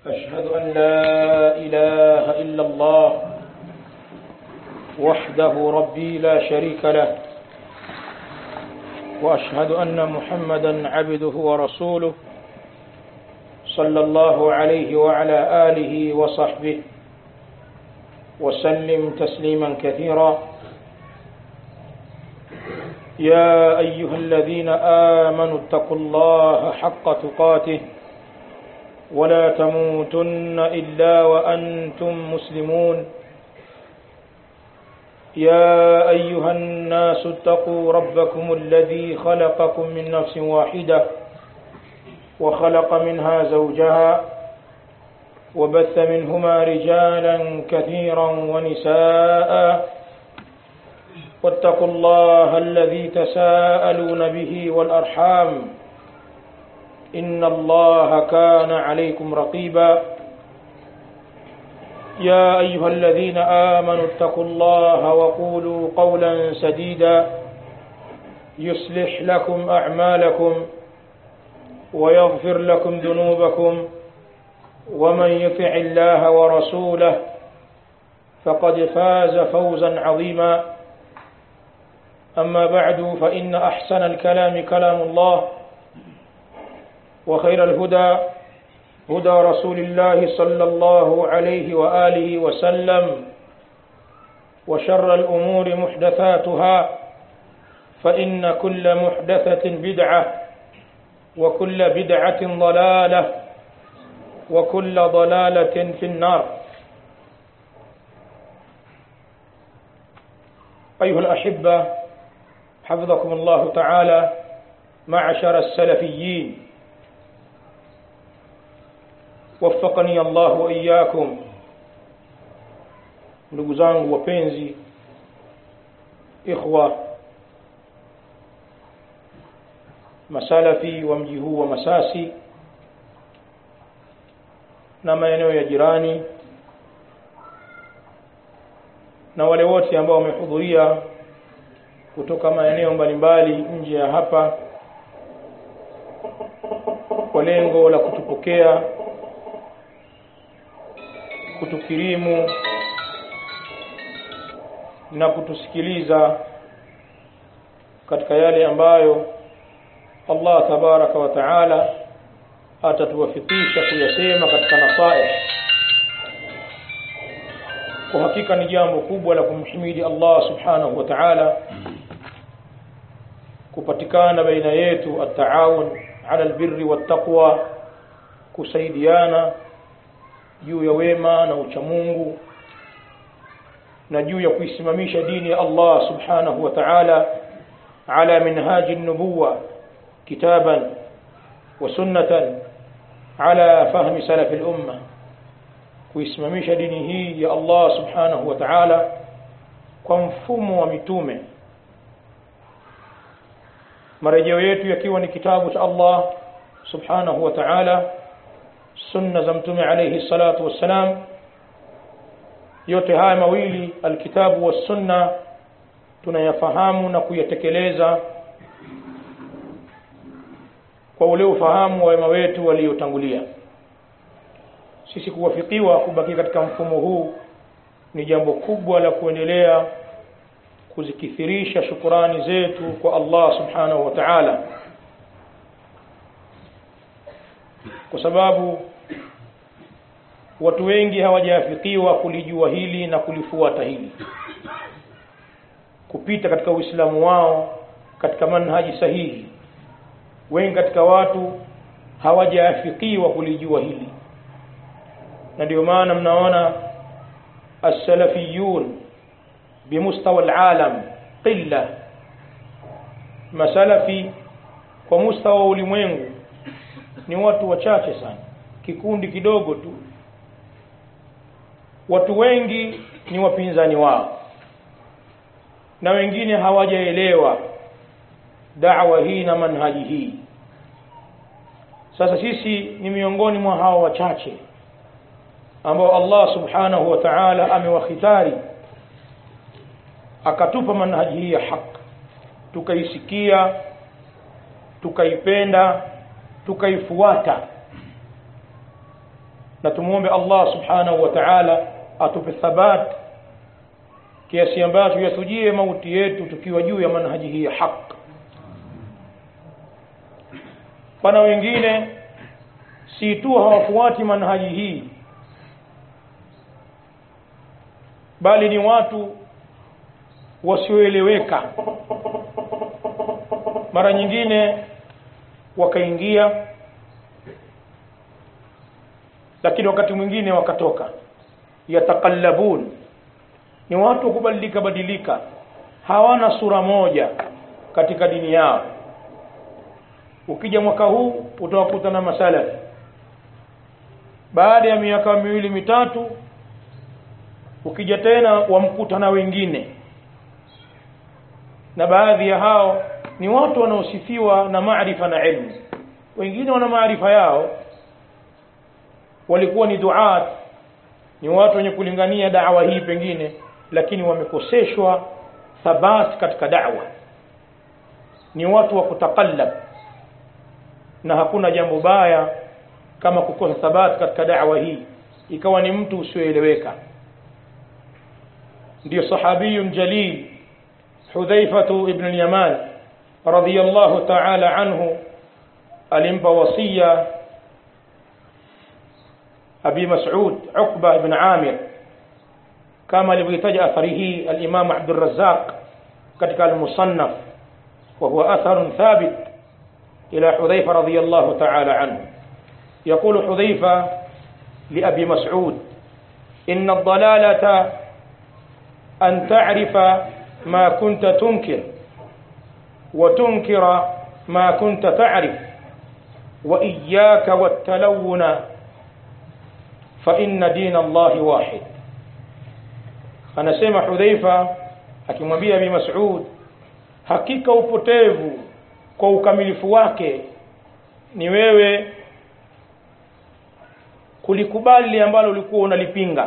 أشهد أن لا إله إلا الله وحده ربي لا شريك له وأشهد أن محمدا عبده ورسوله صلى الله عليه وعلى آله وصحبه وسلم تسليما كثيرا يا أيها الذين آمنوا اتقوا الله حق تقاته ولا تموتن إلا وأنتم مسلمون يا أيها الناس اتقوا ربكم الذي خلقكم من نفس واحدة وخلق منها زوجها وبث منهما رجالا كثيرا ونساء واتقوا الله الذي تساءلون به والأرحام إن الله كان عليكم رقيبا يا أيها الذين آمنوا اتقوا الله وقولوا قولا سديدا يصلح لكم أعمالكم ويغفر لكم ذنوبكم ومن يطع الله ورسوله فقد فاز فوزا عظيما أما بعد فإن أحسن الكلام كلام الله وخير الهدى هدى رسول الله صلى الله عليه وآله وسلم وشر الأمور محدثاتها فإن كل محدثة بدعة وكل بدعة ضلالة وكل ضلالة في النار أيها الأحبة حفظكم الله تعالى معشر السلفيين وفقني الله وإياكم ndugu zangu wapenzi ikhwa masalafi wa mji huu wa Masasi na maeneo ya jirani na wale wote ambao wamehudhuria kutoka maeneo mbalimbali nje ya hapa kwa lengo la kutupokea kutukirimu na kutusikiliza katika yale ambayo Allah tabaraka wa taala atatuwafikisha kuyasema katika nasaih kwa hakika ni jambo kubwa la kumhimidi Allah subhanahu wa ta'ala kupatikana baina yetu at-taawun ala albirri wattaqwa kusaidiana juu ya wema na uchamungu na juu ya kuisimamisha dini ya Allah subhanahu wa ta'ala ala minhaji an-nubuwa kitaban wa sunnatan ala fahmi salaf al-umma kuisimamisha dini hii ya Allah subhanahu wa ta'ala kwa mfumo wa mitume marejeo yetu yakiwa ni kitabu cha Allah subhanahu wa ta'ala sunna za mtume alayhi salatu wassalam yote haya mawili alkitabu was sunna tunayafahamu na kuyatekeleza kwa ule ufahamu wa wema wetu waliotangulia sisi kuwafikiwa kubaki katika mfumo huu ni jambo kubwa la kuendelea kuzikithirisha shukurani zetu kwa Allah subhanahu wa ta'ala kwa sababu watu wengi hawajafikiwa kulijua hili na kulifuata hili kupita katika uislamu wao katika manhaji sahihi wengi katika watu hawajafikiwa kulijua hili na ndio maana mnaona as-salafiyun bimustawa al-alam qilla masalafi kwa mustawa ulimwengu ni watu wachache sana kikundi kidogo tu watu wengi ni wapinzani wao na wengine hawajaelewa da'wa hii na manhaji hii sasa sisi ni miongoni mwa hao wachache ambao Allah subhanahu wa ta'ala amewakhitari akatupa manhaji hii ya haki tukaisikia tukaipenda tukaifuata na tumuombe Allah subhanahu wa ta'ala atupe thabat kiasi ambacho yatujie mauti yetu tukiwa juu ya manhaji hii ya haq pana wengine si tu hawafuati manhaji hii bali ni watu wasioeleweka mara nyingine wakaingia lakini wakati mwingine wakatoka yatakallabun ni watu wa kubadilika badilika hawana sura moja katika dini yao ukija mwaka huu utawakuta na masalafi baada ya miaka miwili mitatu ukija tena wamkuta na wengine na baadhi ya hao ni watu wanaosifiwa na maarifa na ilmu wengine wana maarifa yao walikuwa ni duat ni watu wenye kulingania dawa hii pengine lakini wamekoseshwa thabat katika da'wa ni watu wa kutakallab na hakuna jambo baya kama kukosa thabat katika da'wa hii ikawa ni mtu usioeleweka ndio sahabiyun jalil hudhaifatu ibn al-yaman radiyallahu ta'ala anhu alimpa wasia abi mas'ud uqba ibn amir kama alivyotaja athari hii al-imam Abdul Razzaq katika al-Musannaf wa huwa athar thabit ila Hudhaifa radhiyallahu ta'ala anhu يقول حذيفة لأبي مسعود إن الضلالة أن تعرف ما كنت تنكر وتنكر ما كنت تعرف وإياك والتلون فإن دين الله واحد anasema Hudhaifa akimwambia Abi Mas'ud hakika upotevu kwa ukamilifu wake ni wewe kulikubali ambalo ulikuwa unalipinga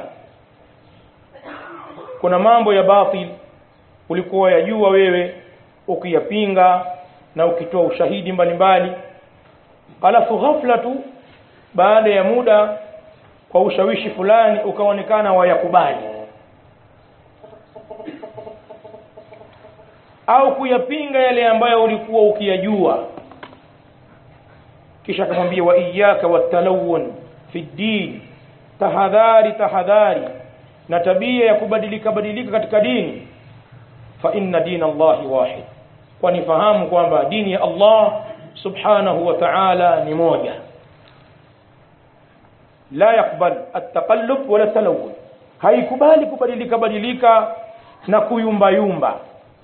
kuna mambo ya batil ulikuwa yajua wewe ukiyapinga na ukitoa ushahidi mbalimbali alafu ghafla tu baada ya muda kwa ushawishi fulani ukaonekana wayakubali au kuyapinga yale ambayo ulikuwa ukiyajua kisha akamwambia wa iyyaka watalawun fi din tahadhari tahadhari na tabia ya kubadilika badilika katika dini fa inna dina Allahi wahid kwani fahamu kwamba dini ya Allah subhanahu wa ta'ala ni moja la yakbal at-taqallub wala talawun haikubali kubadilika badilika na kuyumba yumba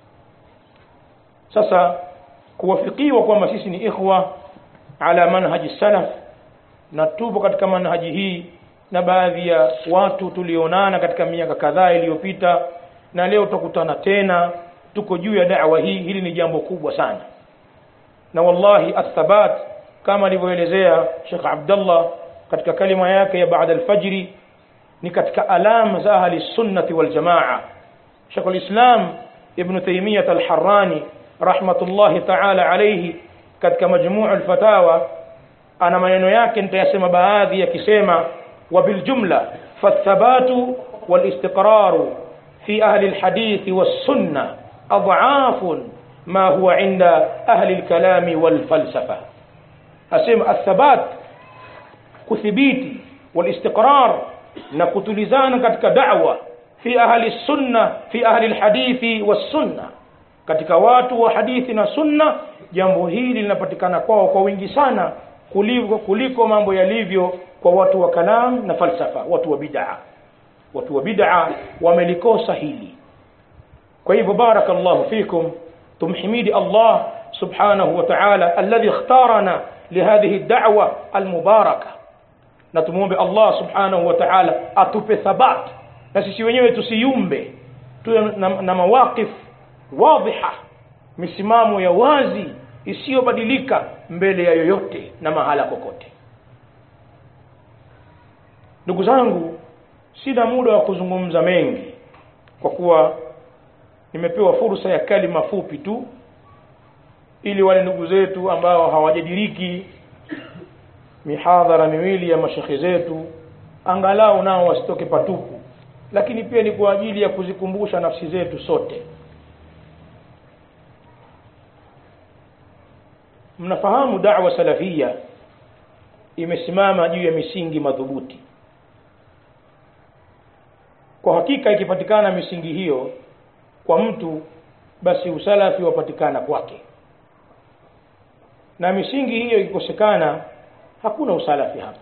sasa kuwafikiwa kwamba sisi ni ikhwa ala manhaji salaf na tupo katika manhaji hii na baadhi ya watu tulionana katika miaka kadhaa iliyopita na leo tukutana tena tuko juu ya da'wa hii hili ni jambo kubwa sana na wallahi athabat kama alivyoelezea Sheikh Abdullah katika kalima yake ya baada alfajri ni katika alama za ahli sunnati wal jamaa Sheikh al-Islam Ibn Taymiyyah al-Harrani rahmatullahi ta'ala alayhi katika majmuu al-fatawa ana maneno yake nitayasema baadhi yakisema wa bil jumla fathabatu wal istiqraru fi ahli al-hadith was sunnah adhafun ma huwa inda ahli al-kalam wal falsafa asema athabat kuthibiti wal istiqrar na kutulizana katika da'wa fi ahli sunna fi ahli al-hadith was sunnah katika watu wa hadithi na sunna jambo hili linapatikana kwao kwa wingi sana kuliko, kuliko mambo yalivyo kwa watu wa kalam na falsafa watu wa bid'a watu wa bid'a wamelikosa hili kwa hivyo barakallahu fikum tumhimidi Allah subhanahu wa ta'ala alladhi ikhtarana lihadhihi ad-da'wa al-mubaraka na tumuombe Allah subhanahu wa ta'ala atupe thabat na sisi wenyewe tusiyumbe tuwe na, na mawaqif wadhiha misimamo ya wazi isiyobadilika mbele ya yoyote na mahala kokote ndugu zangu sina muda wa kuzungumza mengi kwa kuwa nimepewa fursa ya kalima fupi tu ili wale ndugu zetu ambao hawajadiriki mihadhara miwili ya mashekhe zetu angalau nao wasitoke patupu lakini pia ni kwa ajili ya kuzikumbusha nafsi zetu sote mnafahamu da'wa salafia imesimama juu ya misingi madhubuti kwa hakika ikipatikana misingi hiyo kwa mtu basi usalafi wapatikana kwake na misingi hiyo ikikosekana hakuna usalafi hapa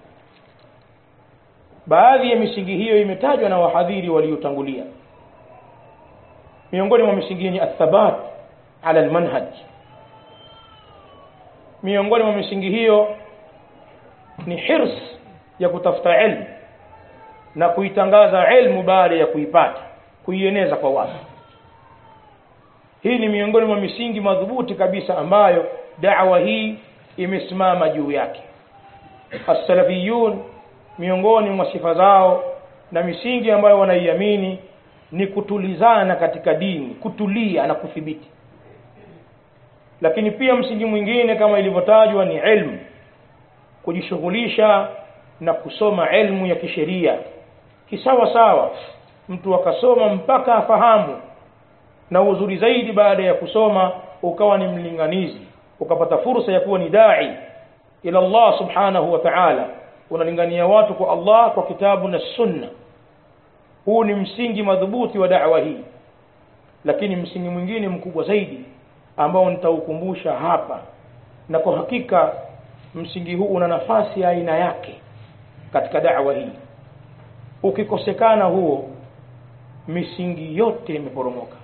baadhi ya misingi hiyo imetajwa na wahadhiri waliotangulia miongoni mwa misingi ni athabat ala almanhaj miongoni mwa misingi hiyo ni hirs ya kutafuta ilmu na kuitangaza ilmu baada ya kuipata kuieneza kwa watu hii ni miongoni mwa misingi madhubuti kabisa ambayo da'wa hii imesimama juu yake as-salafiyun miongoni mwa sifa zao na misingi ambayo wanaiamini ni kutulizana katika dini kutulia na kuthibiti lakini pia msingi mwingine kama ilivyotajwa ni ilmu kujishughulisha na kusoma ilmu ya kisheria kisawa sawa mtu akasoma mpaka afahamu na uzuri zaidi baada ya kusoma ukawa ni mlinganizi ukapata fursa ya kuwa ni dai ila Allah subhanahu wa ta'ala unalingania watu kwa Allah kwa kitabu na sunna huu ni msingi madhubuti wa da'wa hii lakini msingi mwingine mkubwa zaidi ambao nitaukumbusha hapa na kwa hakika msingi huu una nafasi ya aina yake katika da'wa hii ukikosekana huo misingi yote imeporomoka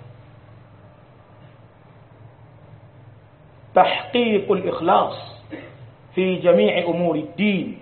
تحقيق الإخلاص في جميع أمور الدين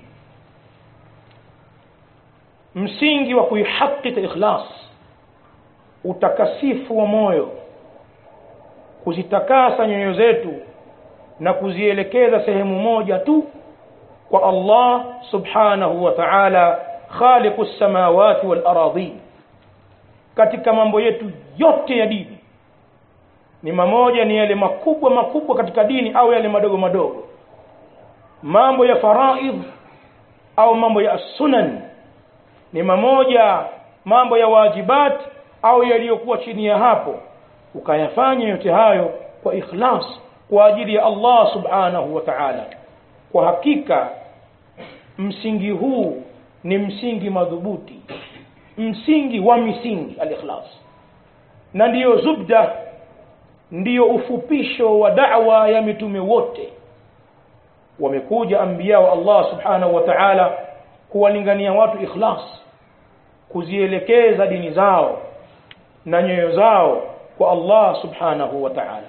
msingi wa kuihakika ikhlas utakasifu wa moyo kuzitakasa nyoyo zetu na kuzielekeza sehemu moja tu kwa Allah subhanahu wa ta'ala khaliqu samawati wal aradhi katika mambo yetu yote ya dini ni mamoja ni yale makubwa makubwa katika dini au yale madogo madogo mambo ya faraidh au mambo ya sunan ni mamoja mambo ya wajibat au yaliyokuwa chini ya hapo ukayafanya yote hayo kwa ikhlas kwa ajili ya Allah subhanahu wa ta'ala kwa hakika msingi huu ni msingi madhubuti msingi wa misingi al-ikhlas na ndiyo zubda ndiyo ufupisho wa da'wa ya mitume wote wamekuja anbiya wa Allah subhanahu wa ta'ala kuwalingania watu ikhlas kuzielekeza dini zao na nyoyo zao kwa Allah subhanahu wa ta'ala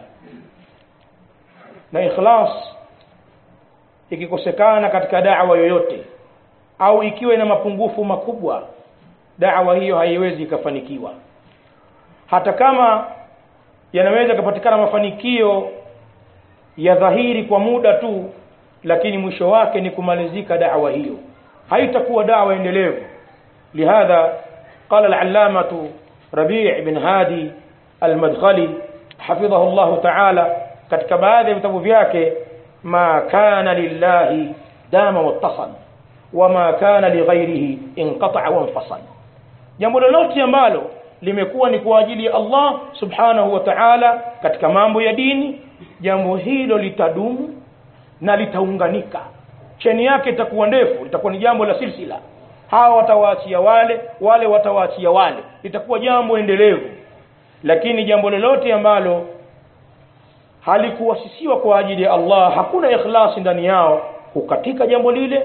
na ikhlas ikikosekana katika da'wa yoyote au ikiwa ina mapungufu makubwa da'wa hiyo haiwezi ikafanikiwa hata kama yanaweza kupatikana mafanikio ya dhahiri kwa muda tu lakini mwisho wake ni kumalizika da'wa hiyo haitakuwa da'wa endelevu lihadha qala al-allamatu rabi' bin hadi al-madkhali hafidhahu Allah ta'ala katika baadhi ya vitabu vyake ma kana lillahi dama wattasal wama kana lighairihi inqata'a wa infasal jambo lolote ambalo limekuwa ni kwa ajili ya Allah subhanahu wa ta'ala katika mambo ya dini jambo hilo litadumu na litaunganika cheni yake itakuwa ndefu litakuwa ni jambo la silsila hawa watawaachia wale wale watawaachia wale litakuwa jambo endelevu lakini jambo lolote ambalo halikuwasisiwa kwa ajili ya Allah hakuna ikhlasi ndani yao hukatika jambo lile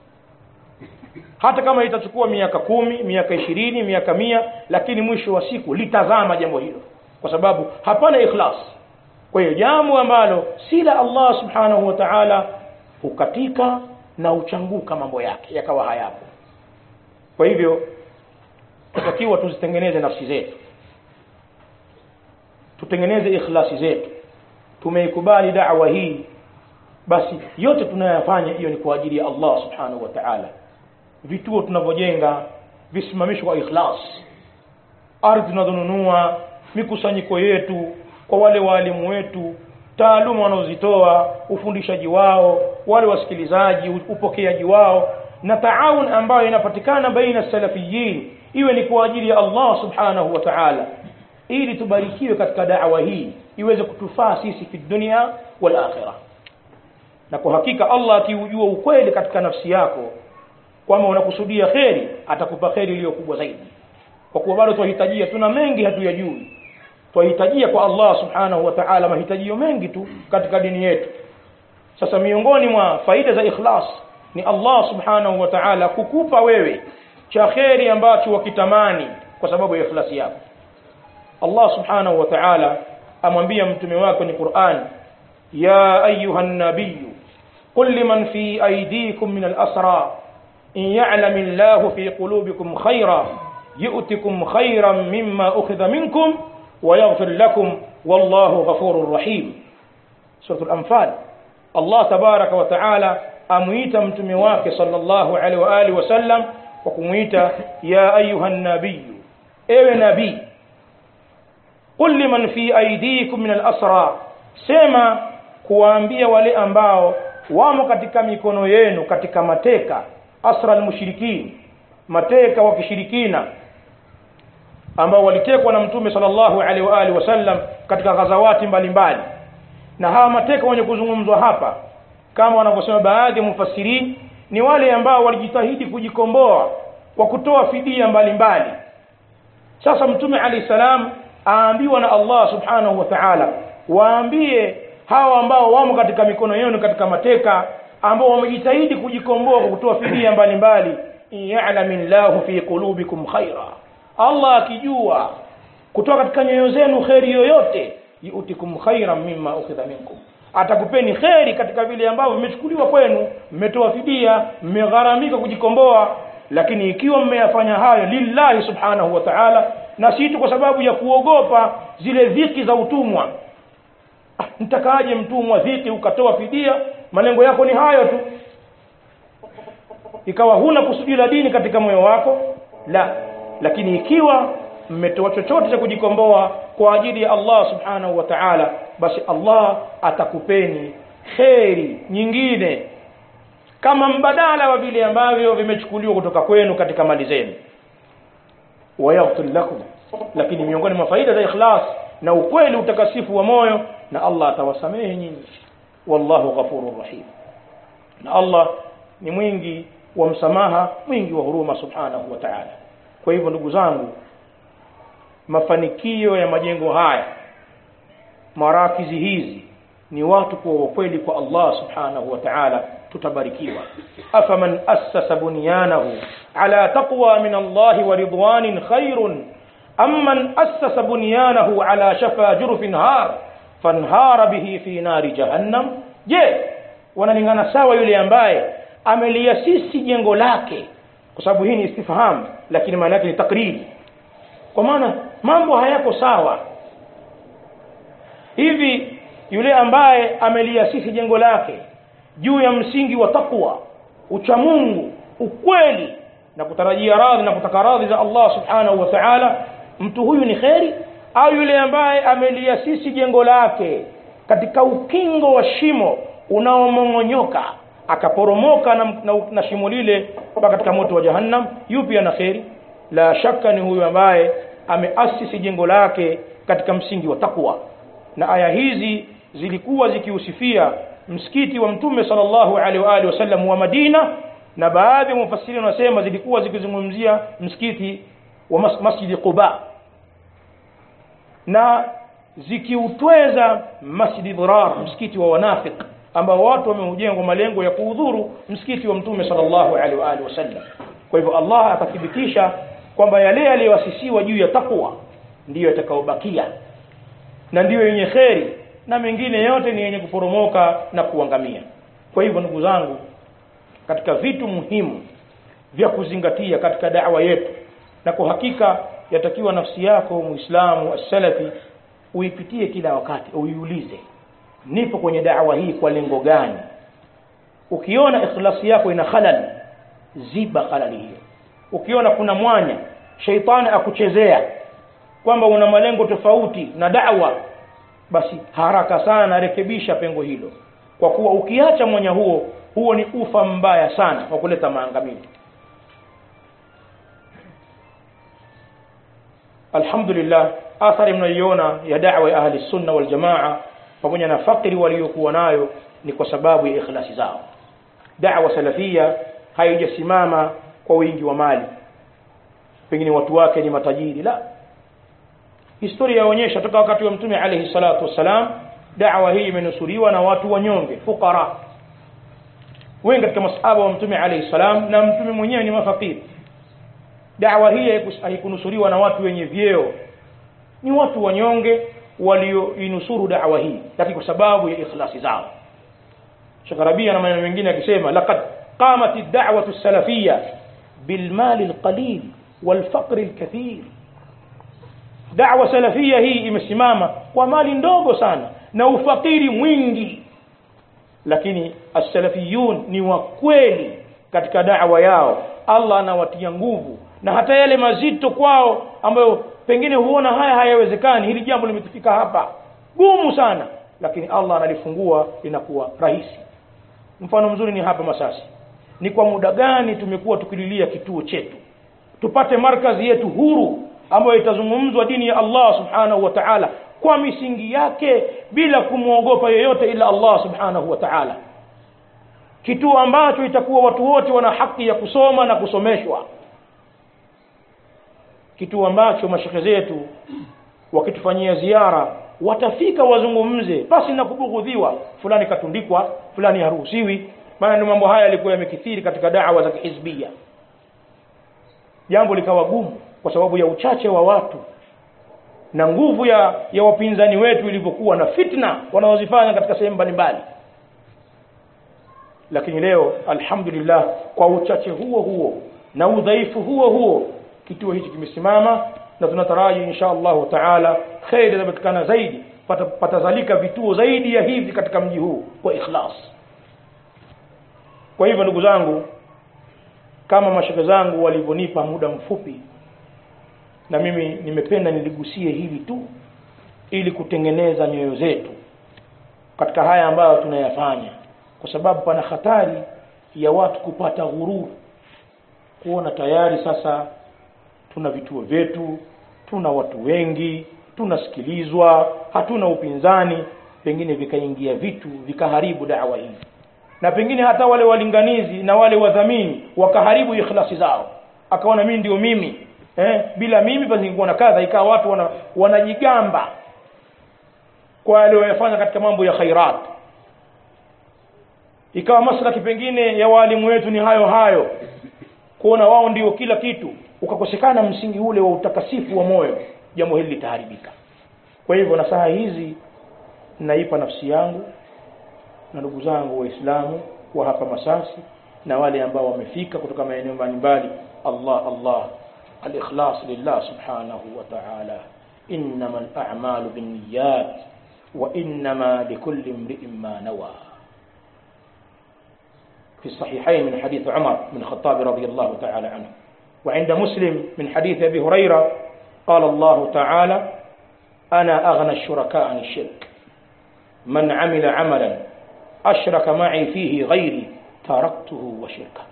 hata kama itachukua miaka kumi miaka ishirini miaka mia lakini mwisho wa siku litazama jambo hilo kwa sababu hapana ikhlas kwa hiyo jambo ambalo si la Allah subhanahu wa ta'ala hukatika na uchanguka mambo yake yakawa hayapo kwa hivyo tutakiwa tuzitengeneze nafsi zetu tutengeneze ikhlasi zetu tumeikubali da'wa hii basi yote tunayoyafanya hiyo ni kwa ajili ya Allah subhanahu wa ta'ala vituo tunavyojenga visimamishwe kwa ikhlas ardhi tunazonunua mikusanyiko yetu kwa wale waalimu wetu taaluma wanazozitoa ufundishaji wao wale wasikilizaji upokeaji wao na taawun ambayo inapatikana baina salafiyin iwe ni kwa ajili ya Allah subhanahu wa ta'ala ili tubarikiwe katika da'wa hii iweze kutufaa sisi fi dunia wal akhirah na kwa hakika Allah akiujua ukweli katika nafsi yako kwamba unakusudia kheri atakupa kheri iliyo kubwa zaidi kwa kuwa bado twahitajia tuna mengi hatuyajui twahitajia kwa Allah subhanahu wa ta'ala mahitajio mengi tu katika dini yetu sasa miongoni mwa faida za ikhlas ni Allah subhanahu wa ta'ala kukupa wewe cha kheri ambacho wakitamani kwa sababu ya ikhlasi yako Allah subhanahu wa ta'ala amwambia mtume wake ni Qur'an ya ayuha nabiyyu qul liman fi aydikum min al-asra in ya'lam Allahu fi qulubikum khayra yu'tikum khayran mimma ukhidha minkum wa yaghfir lakum wallahu ghafurur rahim suratul anfal Allah tabaraka wa ta'ala amuita mtume wake sallallahu alaihi wa alihi wasallam kwa kumuita ya ayuha nabiyyu ewe nabii qul liman fi aydikum min al-asra sema kuwaambia wale ambao wamo katika mikono yenu katika mateka asra al-mushrikin mateka wa kishirikina ambao walitekwa na mtume sallallahu alaihi wa alihi wasallam katika ghazawati mbalimbali na hawa mateka wenye kuzungumzwa hapa kama wanavyosema baadhi ya mufassirin ni wale ambao walijitahidi kujikomboa kwa kutoa fidia mbalimbali sasa mtume alayhi salam aambiwa na Allah subhanahu wa ta'ala waambie hawa ambao wamo katika mikono yenu katika mateka ambao wamejitahidi kujikomboa kwa kutoa fidia mbalimbali ya'lamillahu fi qulubikum khaira Allah akijua kutoka katika nyoyo zenu kheri yoyote yu'tikum khairan mimma ukhidha minkum atakupeni kheri katika vile ambavyo vimechukuliwa kwenu mmetoa fidia mmegharamika kujikomboa lakini ikiwa mmeyafanya hayo lillahi subhanahu wa ta'ala na si tu kwa sababu ya kuogopa zile dhiki za utumwa ah, mtakaaje mtumwa dhiki ukatoa fidia malengo yako ni hayo tu ikawa huna kusudi la dini katika moyo wako la lakini ikiwa mmetoa chochote cha kujikomboa kwa ajili ya Allah subhanahu wa ta'ala basi Allah atakupeni kheri nyingine kama mbadala wa vile ambavyo vimechukuliwa kutoka kwenu katika mali zenu wayaghfir lakum lakini miongoni mwa faida za ikhlas na ukweli utakasifu wa moyo na Allah atawasamehe nyinyi wallahu ghafurur rahim na Allah ni mwingi wa msamaha mwingi wa huruma subhanahu wa ta'ala kwa hivyo ndugu zangu mafanikio ya majengo haya marakizi hizi ni watu kwa ukweli kwa Allah subhanahu wa ta'ala tutabarikiwa afaman assasa bunyanahu ala taqwa min Allah wa ridwanin khairun amman assasa bunyanahu ala shafa jurfin har fanhara bihi fi nari jahannam je wanalingana sawa yule ambaye ameliasisi jengo lake kwa sababu hii ni istifham lakini maana yake ni takriri kwa maana mambo hayako sawa hivi yule ambaye ameliasisi jengo lake juu ya msingi wa takwa uchamungu ukweli na kutarajia radhi na kutaka radhi za Allah subhanahu wa ta'ala mtu huyu ni kheri au yule ambaye ameliasisi jengo lake katika ukingo wa shimo unaomong'onyoka akaporomoka na, na, na shimo lile mpaka katika moto wa jahannam yupi ana kheri la shaka ni huyu ambaye ameasisi jengo lake katika msingi wa takwa na aya hizi zilikuwa zikiusifia msikiti wa mtume sallallahu alaihi wa alihi wasallam wa Madina na baadhi ya mufassiri wanasema zilikuwa zikizungumzia msikiti wa mas Masjid Quba na zikiutweza Masjid Dirar msikiti wa wanafik ambao watu wameujengwa malengo ya kuudhuru msikiti wa mtume sallallahu alaihi wa alihi wasallam kwa hivyo Allah akathibitisha kwamba yale yaliyoasisiwa juu ya takwa ndiyo yatakayobakia na ndiyo yenye kheri na mengine yote ni yenye kuporomoka na kuangamia kwa hivyo ndugu zangu katika vitu muhimu vya kuzingatia katika da'wa yetu na kwa hakika yatakiwa nafsi yako muislamu as-salafi uipitie kila wakati uiulize nipo kwenye da'wa hii kwa lengo gani ukiona ikhlasi yako ina khalal ziba khalali hiyo ukiona kuna mwanya sheitani akuchezea kwamba una malengo tofauti na da'wa basi haraka sana rekebisha pengo hilo kwa kuwa ukiacha mwanya huo huo ni ufa mbaya sana wa kuleta maangamizi alhamdulillah athari mnayoiona ya da'wa ya ahli sunna wal jamaa pamoja na fakiri waliokuwa nayo ni kwa sababu ya ikhlasi zao da'wa salafia haijasimama kwa wingi wa mali pengine watu wake ni matajiri la historia yaonyesha toka wakati wa mtume alayhi salatu wassalam da'wa hii imenusuriwa na watu wanyonge fukara wengi katika masahaba wa mtume alayhi salam na mtume mwenyewe ni mafakiri da'wa hii haikunusuriwa na watu wenye vyeo ni watu wanyonge walioinusuru da'wa hii lakini kwa sababu ya ikhlasi zao Shakarabia na maneno mengine akisema laqad qamat ad-da'watu as-salafiyya bil mal al-qalil wal faqr al-kathir da'wa salafia hii imesimama kwa mali ndogo sana na ufakiri mwingi lakini as-salafiyun ni wa kweli katika da'wa yao Allah anawatia nguvu na hata yale mazito kwao ambayo pengine huona haya hayawezekani hili jambo limetufika hapa gumu sana lakini Allah analifungua linakuwa rahisi mfano mzuri ni hapa Masasi ni kwa muda gani tumekuwa tukililia kituo chetu tupate markazi yetu huru ambayo itazungumzwa dini ya Allah subhanahu wa ta'ala kwa misingi yake bila kumwogopa yeyote ila Allah subhanahu wa ta'ala kituo ambacho itakuwa watu wote wana haki ya kusoma na kusomeshwa kituo ambacho mashekhe zetu wakitufanyia ziara watafika wazungumze basi na kubughudhiwa fulani katundikwa fulani haruhusiwi maana ni mambo haya yalikuwa yamekithiri katika da'wa za kihizbia jambo likawa gumu kwa sababu ya uchache wa watu na nguvu ya ya wapinzani wetu ilivyokuwa na fitna wanaozifanya katika sehemu mbalimbali lakini leo alhamdulillah kwa uchache huo huo na udhaifu huo huo kituo hichi kimesimama na tunataraji insha Allah taala khair zitapatikana zaidi patazalika vituo zaidi ya hivi katika mji huu kwa ikhlas kwa hivyo ndugu zangu kama mashaka zangu walivyonipa muda mfupi na mimi nimependa niligusie hili tu ili kutengeneza nyoyo zetu katika haya ambayo tunayafanya kwa sababu pana hatari ya watu kupata ghururu kuona tayari sasa tuna vituo vyetu tuna watu wengi tunasikilizwa hatuna upinzani pengine vikaingia vitu vikaharibu dawa hii na pengine hata wale walinganizi na wale wadhamini wakaharibu ikhlasi zao akaona mimi ndio mimi eh, bila mimi pasingekuwa na kadha ikawa watu wana, wanajigamba kwa aliyofanya katika mambo ya khairat ikawa maslaki pengine ya walimu wetu ni hayo hayo kuona wao ndio kila kitu ukakosekana msingi ule wa utakasifu wa moyo jambo hili litaharibika kwa hivyo nasaha hizi naipa nafsi yangu na ndugu zangu waislamu wa hapa masasi na wale ambao wamefika kutoka maeneo mbalimbali Allah Allah al-ikhlas lillah subhanahu wa ta'ala innama al-a'malu binniyat wa innama likulli imri'in ma nawa في الصحيحين من حديث عمر بن الخطاب رضي الله تعالى عنه وعند مسلم من حديث أبي هريرة قال الله تعالى أنا أغنى الشركاء عن الشرك من عمل عملا أشرك معي فيه غيري تركته وشركه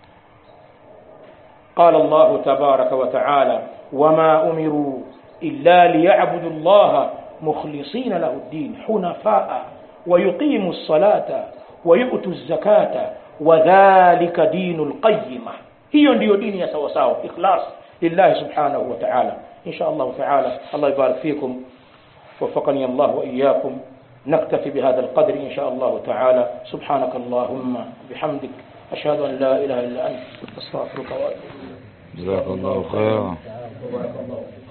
قال الله تبارك وتعالى وما أمروا إلا ليعبدوا الله مخلصين له الدين حنفاء ويقيموا الصلاة ويؤتوا الزكاة وذلك دين القيمة hiyo ndiyo dini ya sawa sawa ikhlas lillahi subhanahu wa ta'ala insha Allah ta'ala Allah يبارك فيكم وفقني الله وإياكم نكتفي بهذا القدر إن شاء الله تعالى سبحانك اللهم بحمدك أشهد أن لا إله إلا أنت أستغفرك وأتوب جزاك الله خيرا إليك